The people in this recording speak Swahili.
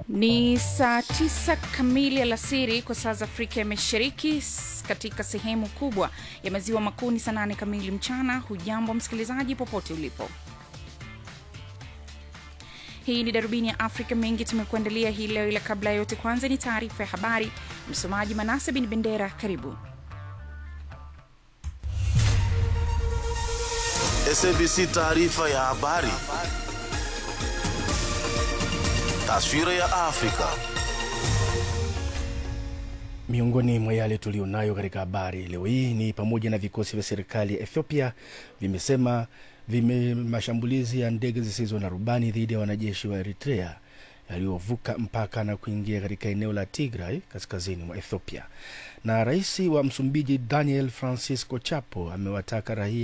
Ni saa tisa kamili alasiri kwa saa za Afrika ya Mashariki. S- Katika sehemu kubwa ya maziwa makuu ni saa nane kamili mchana. Hujambo msikilizaji, popote ulipo. Hii ni darubini ya Afrika. Mengi tumekuandalia hii leo, ila kabla ya yote, kwanza ni taarifa ya habari. Msomaji Manase bin Bendera, karibu. SABC taarifa ya habari. Taswira ya Afrika. Miongoni mwa yale tulionayo katika habari leo hii ni pamoja na vikosi vya serikali ya Ethiopia vimesema vime mashambulizi ya ndege zisizo na rubani dhidi ya wanajeshi wa Eritrea yaliyovuka mpaka na kuingia katika eneo la Tigray kaskazini mwa Ethiopia. Na rais wa Msumbiji Daniel Francisco Chapo amewataka raia